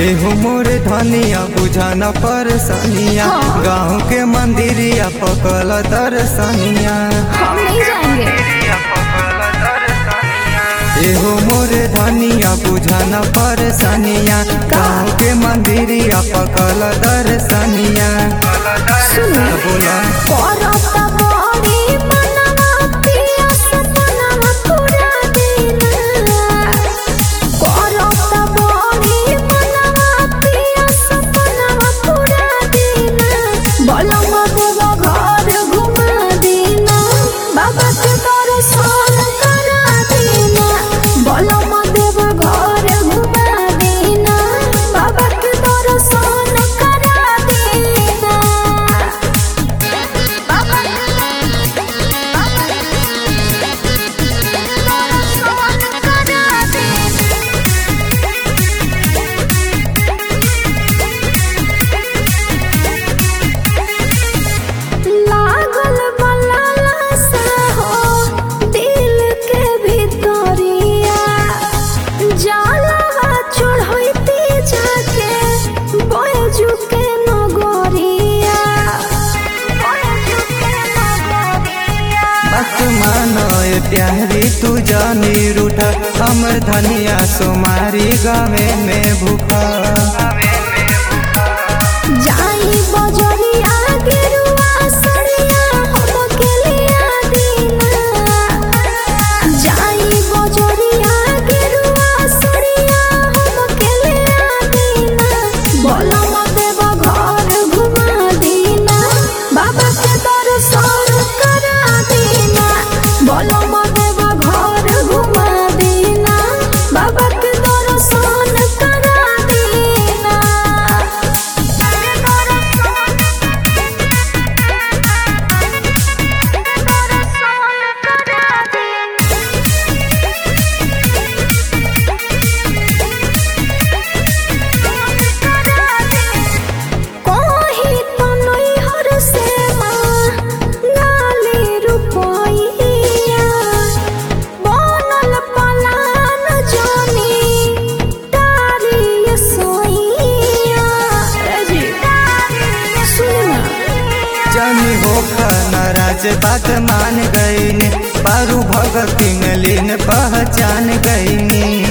एहो मोरे धनिया बुझाना परेशानिया हाँ। गाँव के मंदिरिया पकल दर्शनिया हम नहीं जाएंगे एहो मोरे धनिया बुझाना परेशानिया गाँव के मंदिरिया पकल दर्शनिया सुनो बोला करता बड़ी मनवा पिया सपनवा पूरा दिन करता बड़ी मनवा पिया सपनवा पूरा दिन बलम देव घर घुमा देना बाबा के दर्शन करा देना बलम देव घर घुमा देना बाबा के दर्शन करा देना लागल बलाला सा हो दिल के भितरिया जाला चढ़ैती जाके बयजू के नगरिया बयजू के नगरिया बात मानो ए प्यारी तू जानी रूठा हमर धनिया सोमारी गावे में भूखा जाई बजरिया गेरुआ सड़िया हमके लिया दीना जाई बजरिया गेरुआ सड़िया हमके लिया दीना बोलम देव घर घुमा दीना बाबा के दर्शन करा दीना बोलम देव घर घुमा दीना बाबा के दर्शन करा दीना कहीं तो नैहर से माँ गाली रुपैया बनल पलान जानी तारी सोइया सुन जानी हो नाराज बात मान गईनी पारू भगत लीन पहचान गईनी